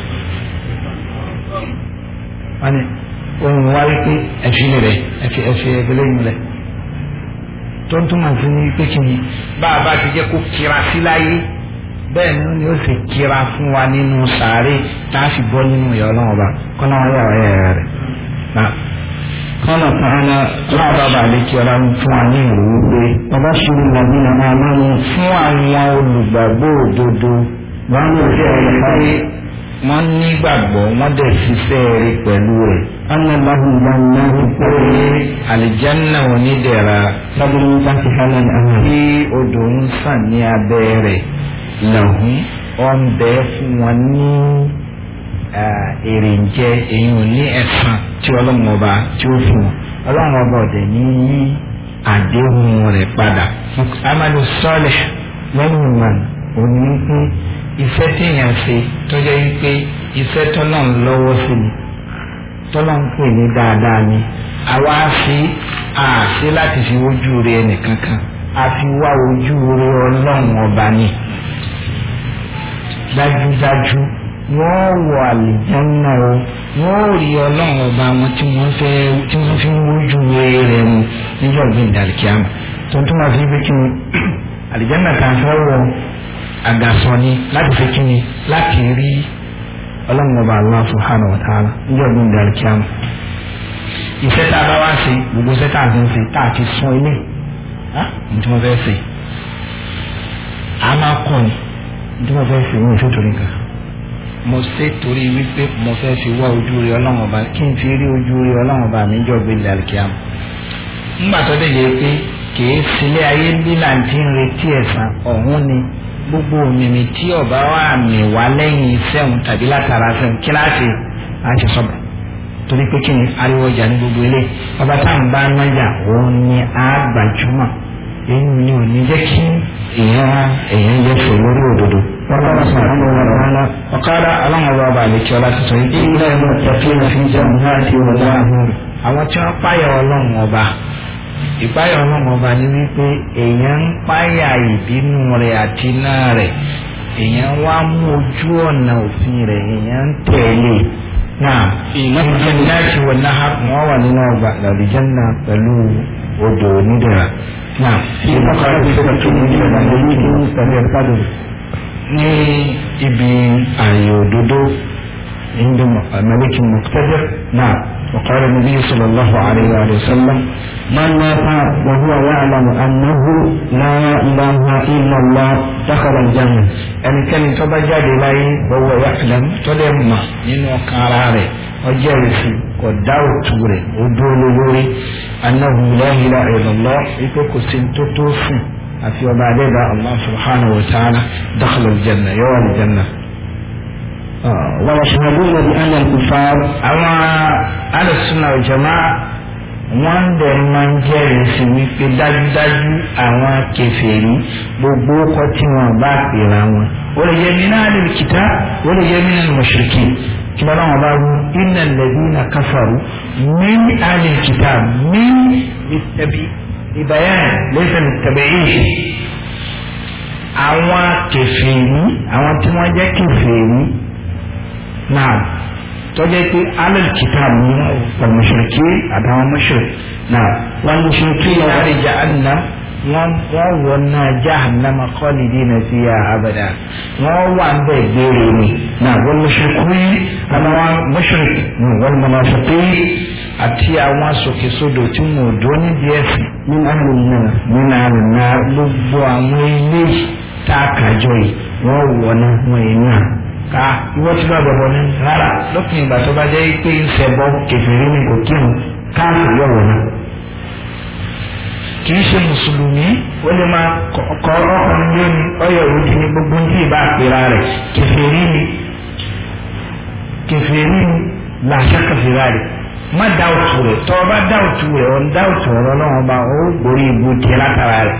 Speaker 3: wọ́n ní ohun wá wípé ẹ̀fín rẹ̀ ẹ̀fí ẹ̀fí ẹgbẹ́lẹ́ yìí lẹ̀. tó ń túmọ̀ sí ní pé kí ni bá a bá ti jẹ́ kó kira sí láyé bẹ́ẹ̀ ni ni ó sì kira fún wa nínú sàárè tá a fi bọ́ nínú ìyá ọlọ́run ọba kọ́nà wọn yàrá yàrá rẹ̀.
Speaker 4: قال تعالى
Speaker 3: ọlọ́run bá bàa lè kí ọlá fún wa ní ìrò wípé
Speaker 4: وبشر الذين آمنوا
Speaker 3: fún àwọn olùgbàgbọ́ òdodo
Speaker 4: وعملوا الصالحات
Speaker 3: wọ́n nígbàgbọ́ wọ́n dẹ̀ ṣiṣẹ́ rí pẹ̀lú rẹ̀.
Speaker 4: أن لهم جنات
Speaker 3: pé àlìjánná onídẹ̀ra
Speaker 4: تجري تحتها الأنهار
Speaker 3: tí odò ń sàn ní abẹ́ rẹ̀ lọ́hùn ọ̀n bẹ́ fún wọn ní èrè ń jẹ èyí ò ní ẹ̀san tí ọlọ́run ọba tí ó fún wọn ọlọ́run ọba ọ̀dẹ̀ ní yí àdéhùn rẹ̀ padà. amadu sọ́ọ̀lẹ̀ lẹ́yìn ìmọ̀ òní pé iṣẹ́ téèyàn ṣe tó jẹ́ wípé iṣẹ́ tọ́lọ̀ ń lọ́wọ́ sí ni tọ́lọ̀ ń pè ní dáadáa ni àwa fi àṣẹ láti fi ojú rẹ ẹnìkankan a fi wá ojú rẹ ọlọ́run ọba ni dájúdájú wọ́n wọ àlìjánná o wọ́n rí ọlọ́run ọba wọn tí wọ́n fẹ́ tí wọ́n fi ń wojú rẹ̀ mu níjọ́ ọ̀gbìn ìdàlùkíámà tó ń túmọ̀ sí pé kí ni àlìjánná kan fẹ́ wọ àgàsọ ni láti fi kí ni láti rí ọlọ́run ọba Allah subhanahu wa ta'ala níjọ́ ọ̀gbìn ìdàlùkíámà iṣẹ́ tá a bá wá ṣe gbogbo iṣẹ́ tá a ti ń ṣe tá a ti sún ilé ní tí wọ́n fẹ́ ṣe a máa kọ́ ni ní tí wọ́n fẹ́ ṣe ní ìṣó torí nǹkan mo ṣe torí wípé mo fẹ́ fi wá ojú rí ọlọ́run ọba kí n fi rí ojú rí ọlọ́run ọba mi jọ gbé lálùkíyàm ńgbà tó dé yẹ pé kìí sílé ayé lílà tí ń retí ẹ̀san ọ̀hún ni gbogbo òmìnir tí ọba wà mí wá lẹ́yìn iṣẹ́ òun tàbí látara sẹ́wọ̀n kíláàsì àti sọ́bà torí pé kí ni ariwo ọjà ní gbogbo ilé ọba tá à ń bá nájà òun ni a gbajúmọ̀ èyí ni ò ní jẹ́ kí èèyàn èèyàn yẹ fò lórí òdodo.
Speaker 4: وقال سبحانه وتعالى
Speaker 3: ọ̀kadà aláwọ̀ ọba àlekí ọlá ti sọ yìí.
Speaker 4: إن المتقين في جنات ونهر
Speaker 3: àwọn tí wọ́n páyà ọlọ́run ọba ìpáyà ọlọ́run ọba ni wípé èèyàn ń páyà ìbínú rẹ̀ àti iná rẹ̀ èèyàn wá mú ojú ọ̀nà òfin rẹ̀ èèyàn ń tẹ̀lé náà ìjẹ́nàtì wọ̀ náà wọ́n wà nínú ọgbà làlùjẹ́nà pẹ̀lú odò onídẹ̀ra náà
Speaker 4: في مقعد صدق من الملك سميع القدر
Speaker 3: ní ibi ààyè òdodo عند ملك مقتدر نعم وقال النبي صلى الله عليه وآله وسلم
Speaker 4: من مات وهو يعلم أنه لا إله إلا الله دخل الجنة
Speaker 3: ẹnikẹ́ni tó bá jáde láyé wọ́wọ́ yàtọ̀ tó dẹ̀ mà nínú ọkàn ara rẹ̀ ọjọ́ ìrìsì kò dá òtù rẹ̀ ó dúró lórí annahu la ilaha illallah wípé kò sí tó tó sùn àfi ọba adẹ́dà allah subhanahu wa ta'ala dakhala aljanna yóò wà aljanna
Speaker 4: ويشهدون بأن الكفار
Speaker 3: àwọn alùsùnà ìjọba wọ́n dẹ̀ máa ń jẹ́rìí sí wípé dájúdájú àwọn kèfèrí gbogbo ọkọ tí wọ́n bá pèrà wọn ó lè jẹ́ min ahlil kitab ó lè jẹ́ min al-mushrikin kí wọ́n náà bá wú innal ladina kafaru min ahlil kitab min ìbáyán laysa lit-tab'id àwọn kèfèrí àwọn tí wọ́n jẹ́ kèfèrí náà tọ́jẹ́ pé alal kitab ní ọ̀mọ̀ṣẹ̀kí àtàwọn mọ̀ṣẹ̀ náà wọ́n mú ṣe kí lọ́wọ́ rí jahannam wọ́n wọ́n wọ́n náà jahannam khalidina fiha abada wọ́n wà ń bẹ̀ gbére ni náà wọ́n mọ̀ṣẹ̀ kú yí àwọn mọ̀ṣẹ̀ wọ́n munafiqi àti àwọn sòkèsodò tí wọn ò dúró nídìí ẹ̀sìn
Speaker 4: من أهل النار
Speaker 3: nínú àrùn náà gbogbo àwọn ilé tá a kàjọ yìí wọ́n wọ̀ náà wọ́n yìí náà ká ìwọ tí bá bọ̀bọ̀ ní rárá lópin ìgbà tó bá jẹ́ pé ń ṣẹbọ kẹfìrí ni kò kírun káàkiri yọ̀wọ̀ náà kì í ṣe mùsùlùmí ó lè máa kọ ọkùnrin yóò ní ọyọ òdi ní gbogbo ní ìbá àpèrà rẹ̀ kẹfìrí ni kẹfìrí ni làṣà kẹfìrí rẹ̀ má dáwùtù rẹ̀ tọ́ ọ bá dáwùtù rẹ̀ ọ̀ ń dáwùtù ọ̀rọ̀ náà ọba ó gbórí ibu tiẹ̀ látara rẹ̀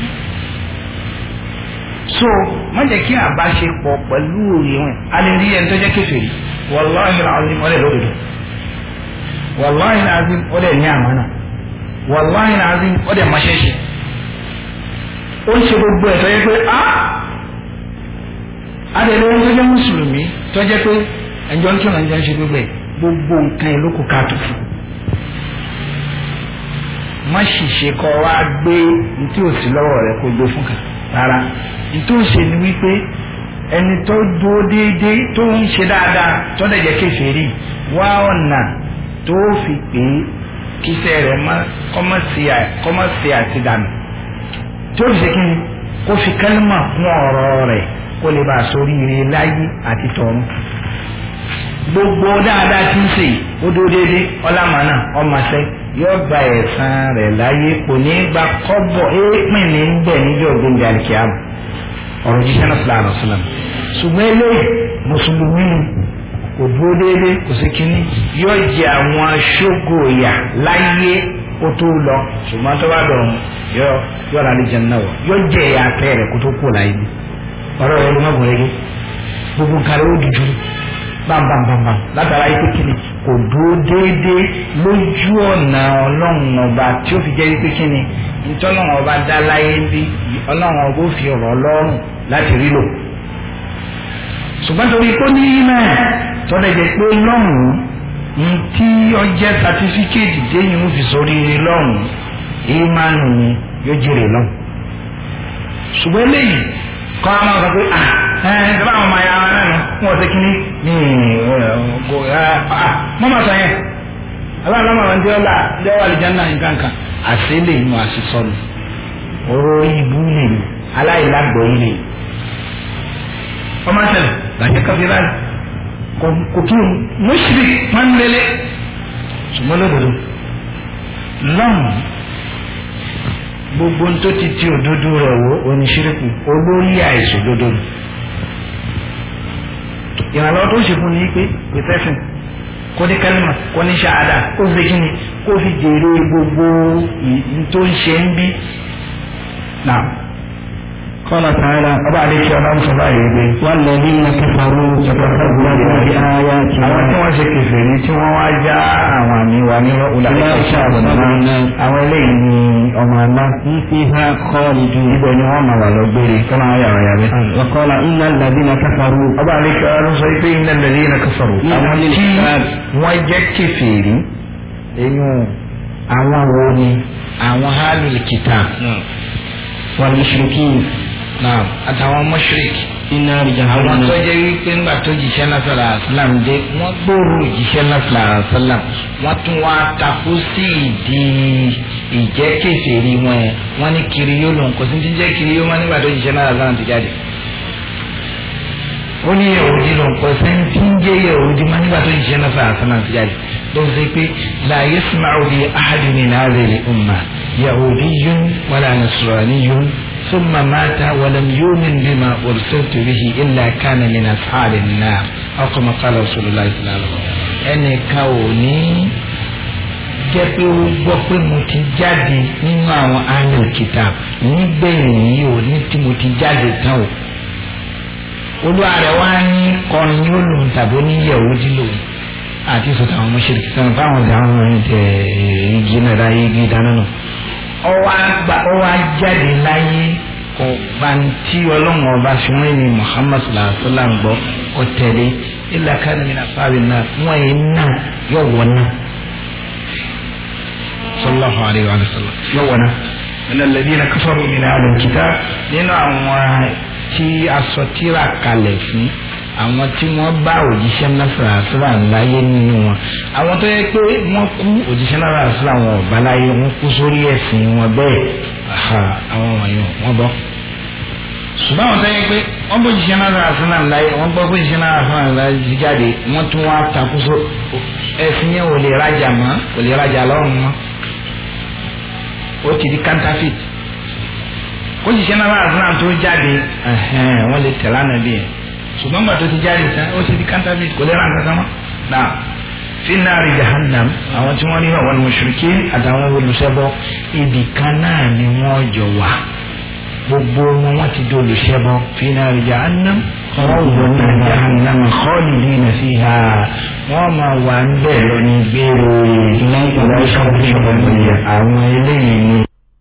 Speaker 3: so má jẹ́ kí àbáṣepọ̀ pẹ̀lú òye wọn a lè rí ẹni tó jẹ́ kèfèrí wàláhì azim ọ̀lẹ́ lódodo wàláhì azim ọ̀lẹ́ ní àmánà wàláhì azim ọ̀lẹ́ máṣẹ́ṣẹ́ ó ń ṣe gbogbo ẹ̀ tó yẹ pé a adẹ̀lẹ́ ẹni tó jẹ́ mùsùlùmí tó jẹ́ pé ẹjọ́ ń kírun ẹjọ́ ń ṣe gbogbo ẹ̀ gbogbo nǹkan ẹ̀ ló kù káàtó fún má ṣìṣe kọ́ wa gbé ní tí ò sí lọ́wọ́ rẹ̀ kó gbé fún kan rárá nítorí ṣe ni wípé ẹni tó dúró déédéé tó ń ṣe dáadáa tó lè jẹ́ kèfèrí wá ọ̀nà tó fi pé kíṣẹ́ rẹ̀ kọ́mọ̀sí àti dànù tó fi ṣe kí ni kó fi kálímà kún ọ̀rọ̀ rẹ̀ kó lè bá a sórí ire láyé àti tọ̀run gbogbo dáadáa tí ń ṣe ó dúró déédéé ọlámàánà ọmọọṣẹ́ yóò gba ẹ̀san rẹ̀ láyé kò ní gba kọ́bọ̀ éèpìn ní bẹ̀ níjọ́ gbẹ̀ngàn àlìkíyàmù ọ̀rọ̀ jíṣẹ́ náà sílá àlọ́ sílá ṣùgbọ́n eléyìí mùsùlùmí kò dúró déédéé kò sí kínní yóò jẹ àwọn aṣógo ìyà láyé kó tó lọ ṣùgbọ́n tó bá dọ̀rùn yóò yóò rà lẹ́jẹ̀ náà wọ̀ yóò jẹ ìyà tẹ́ rẹ̀ kó tó kú láyé ọ̀rọ̀ rẹ̀ ló má gùn rẹ́gẹ́ gbogbo nǹkan rẹ̀ ó dùdú bámbámbámbám látara yìí kékeré kò dúró déédéé lójú ọ̀nà ọlọ́run ọba tí ó fi jẹ́ wípé kíni ntọ́lọ́run ọba dá láyé bí ọlọ́run ọba ó fi ọ̀rọ̀ ọlọ́run láti rí lò. ṣùgbọ́n torí kó ní náà tọ́lẹ̀ jẹ́ pé lọ́rùn ntí ọjẹ́ sátífíkẹ́ẹ̀tì téyìn ó fi sórí lọ́rùn ìmánu ni yóò jèrè lọ́rùn. ṣùgbọ́n eléyìí kọ́ àwọn ọ̀sán pé ah ẹ̀ ẹ̀ ẹ̀ bá àwọn ọmọ ayé ara náà wọ́n ṣe kíní ní ọgọ mọ́mọ́ sọ yẹn aláàlámà wọn jẹ́ ọ̀la jẹ́ wà lìjánná nǹkan kan àṣẹ lè nu àṣìṣọ́nù ọ̀rọ̀ ibú lè nu aláìlágbọ̀ yìí lè ọmọ sẹlẹ̀ làjẹ́ kábíyà kò kí o mọ́ṣírí pánlélé ṣùgbọ́n lódodo lọ́mù gbogbo tó ti ti òdodo rẹ̀ wò oníṣíríkù olórí àìsòdodo nù ìrànlọ́wọ́ tó ń ṣe fún ni pé pẹ̀tẹ́sìn kó ní kálímà kó ní ṣáàdà kó fi kí ni kó fi jèrè gbogbo tó ń ṣe ń bí. Náà.
Speaker 4: قال تعالى
Speaker 3: ọba àdéhùn ọba ń sọ báyìí pé.
Speaker 4: والذين كفروا يتخذون بآياتنا
Speaker 3: àwọn tí wọ́n ṣe kèfèrí tí wọ́n wá já àwọn àmì wa ní ọ̀làdé àwọn eléyìí ni ọmọ àná.
Speaker 4: هم فيها خالدون
Speaker 3: ibẹ̀ ni wọ́n máa wà lọ gbére kọ́nà ayé àwọn yàrá.
Speaker 4: وقال إن الذين كفروا
Speaker 3: ọba àdéhùn ọba ń sọ pé iná lẹ́lẹ́ iná kafaru.
Speaker 4: Ní
Speaker 3: àwọn
Speaker 4: ilé
Speaker 3: tí
Speaker 4: Islam.
Speaker 3: wọ́n jẹ́ kèfèrí eyín àwọn wo ni àwọn hálùlì kìtà
Speaker 4: والمشركين
Speaker 3: náà àtàwọn mọ́ṣíríkì.
Speaker 4: في نار
Speaker 3: àwọn
Speaker 4: جهنم
Speaker 3: tó jẹ́ wípé ńgbà tó jíṣẹ́ lásàlà àṣàlám dé wọ́n gbòòrò jíṣẹ́ lásàlà àṣàlám wọ́n tún wá takú sí ìdí ìjẹ́ kèfèrí wọn yẹn wọ́n ní kiri yóò lòun kò sí ti jẹ́ kiri yóò wọ́n nígbà tó jíṣẹ́ lásàlà àṣàlám ti jáde. ó ní yahudi lòun kò sí ti ń jẹ́ yahudi wọ́n nígbà tó jíṣẹ́ lásàlà àṣàlám ti jáde. ló ń sọ pé la yasma'u bi ahadin min hadhihi al-umma yahudiyyun wala nasraniyyun ثم مات ولم يؤمن بما أرسلت به إلا كان من أصحاب النار ọkọ̀ mọ́kàlá Rasulullah sallallahu ẹnìkan ò ní jẹ́ pé ó gbọ́ pé mo ti jáde nínú àwọn ahlul kitab nígbẹ̀yìn yìí ò ní tí mo ti jáde tán o olúwa rẹ̀ wá ní kọrin ní olùn tàbí oníyẹ̀wò dílò àti sọ̀tà àwọn mọ̀ṣẹ́lẹ̀ kìtàn fáwọn ọ̀dà àwọn ọ̀rìn tẹ̀ igi náà dá igi dáná náà ọwọ́ àgbà ọwọ́ àjáde láyé ọba tí ọlọ́run ọba fi wọ́n ní Muhammad sallallahu alaihi wa sallam gbọ́ ọ̀tẹ̀lẹ̀ ilà kánìmí náà fáwọn náà wọ́n yẹn náà yọ̀ wọ́n náà sallallahu alayhi wa sallam yóò wọ̀nà nínú alladhina kafaru min ahlil kitab nínú àwọn tí asọtíra kalẹ̀ fún àwọn tí wọ́n bá òjíṣẹ́ náà àṣírà láyé nínú wọn àwọn tó yẹ pé wọ́n kú òjíṣẹ́ náà àṣírà wọn ọ̀bá láyé wọ́n kú sórí ẹ̀sìn wọn bẹ́ẹ̀ àwọn wọ̀nyí wọ́n bọ́ ṣùgbọ́n àwọn tó yẹ pé wọ́n bó jíṣẹ́ náà àṣírà láyé wọ́n gbọ́ pé jíṣẹ́ náà àṣírà láyé ti jáde wọ́n tún wá takúso ẹ̀sìn yẹn ò lè rajà mọ́ ò lè rajà lọ́rùn mọ́ ó ti di counterfeit ó sì ṣe náà àdúrà tó jáde wọ́n lè tẹ̀lé ànábì yẹn ṣùgbọ́n gbà tó ti jáde tán ó ti di counterfeit kò lè ra nǹkan kan mọ́ náà fi náàrí jahannam àwọn tí wọ́n ní àwọn mùṣírikí àtàwọn olùṣẹbọ ibì kan náà ni wọ́n jọ wà gbogbo wọn wọ́n ti di olùṣẹbọ fi náàrí jahannam wọ́n wọ náà jahannam khalidina fiha wọ́n máa wà ń bẹ̀ lọ ní gbére lẹ́yìn ìwọ́n ṣọ́ọ̀bù àwọn eléyìí ni.